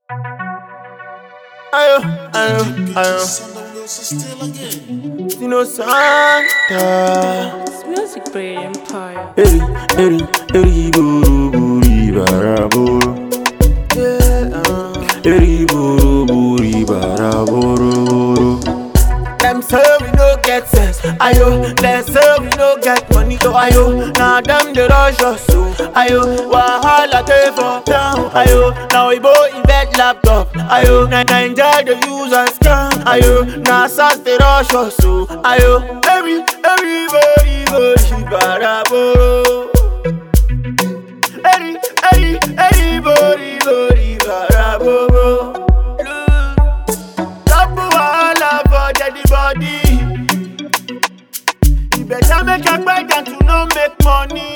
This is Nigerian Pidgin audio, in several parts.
Ayo, ayo, ayo. Sino Santa. It's Music Brain Empire. Eri, eri, eri, buru, buri, bara, buru. Yeah, uh. Eri, buru, buri, bara, buru, buru. Them say we no get sense, ayo. Them say we no get money, so ayo. Now them they rush us, so ayo. Wahala take for town, ayo. Now we both invent laptop, ayo. Now Ninja they use and scam, ayo. Now SAS they rush us, so ayo. Every, everybody, everybody, bara, boro. Every, every, everybody, everybody, bara, boro. Double wahala for deadi body. You better make a beg than to no make money.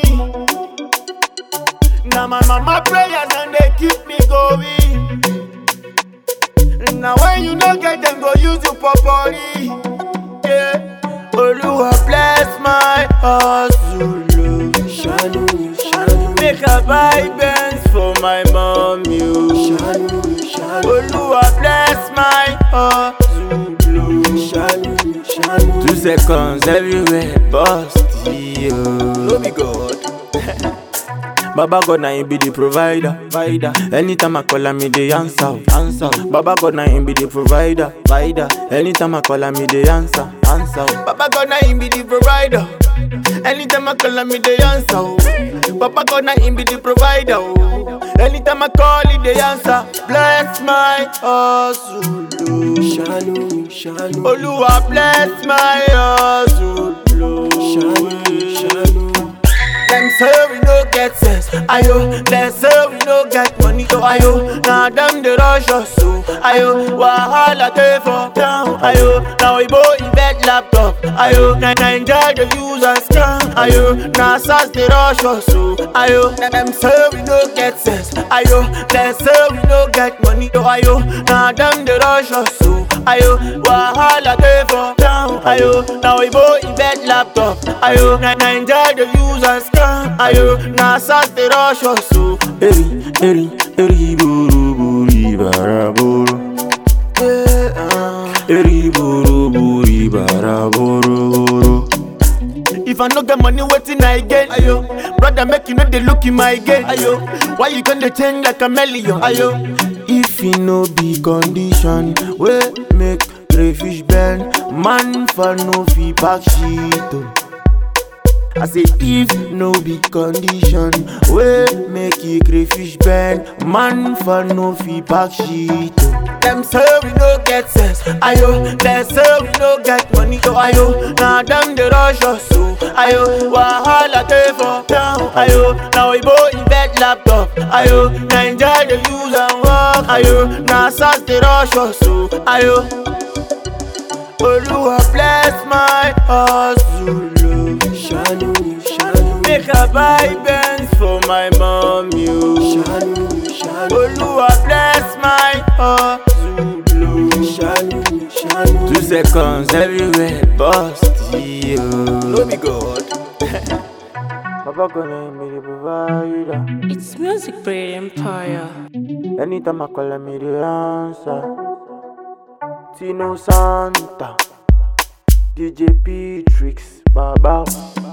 Now my mama prayers and they keep me going. Now when you no get them, go use you for body. Yeah. Oluwa bless my hustle. oh. Shanu, shanu. Make a buy Benz for my mom, you. Shanu, shanu. Oluwa bless my hustle. oh. Shanu, shanu. Two seconds everywhere, bust yo. No be God. Baba God na him be the provider, provider. Anytime I call him, me the answer, answer. Baba God na him be the provider, provider. Anytime I call him, me the answer, answer. Baba God na him be the provider. Anytime I call him, me the answer. oh. Baba God na him be the provider. oh. Anytime I call, he the answer. Bless my hustle. oh. Shanu, Shanu, Oluwa bless my hustle. oh. Shanu, Shanu. Them say we no get sense, ayo. Them say we no get money, so ayo. Now them they rush us, so ayo. Wahala take for town, ayo. Now we both invent laptop, ayo. Now Ninja they use and scam, ayo. Now SAS they rush us, so ayo. Them say we no get sense, ayo. Them say we no get money, so ayo. Now them they rush us, so ayo. Wahala take for town, ayo. Now we both invent laptop, ayo. Now Ninja they use and scam, ayo. Now SAS they rush us, so eri, eri, eri, buru, buri, bara, buru. Yeah, uh. Eri, buru, buri, bara, buru, buru. If I no get money, waiting I get. Ayo, brother, make you know they look in my gate. Ayo, why you gonna change like a million? Ayo, if you no be condition, we make crayfish bend. Man for no fee back shit. oh. I say if no be condition, we make you crayfish bend. Man for no fee back shit. oh. Them say we no get sense, ayo. Them say we no get money, so ayo. Now them they rush us, so ayo. Wahala take for town, ayo. Now we both invent laptop, ayo. Ninja they use and work, ayo. Now SAS they rush us, so ayo. Oluwa bless my hustle, oh. Shanu, Shanu, Make a buy Benz for my mom, you. Shanu, Shanu, Oluwa bless my hustle, oh. Shanu, Shanu. Two seconds everywhere, bust yo. No be God. Papa gonna be the provider. It's Music Brain Empire. Anytime I call him, me the answer. Tino Santa, DJ P Tricks, Baba.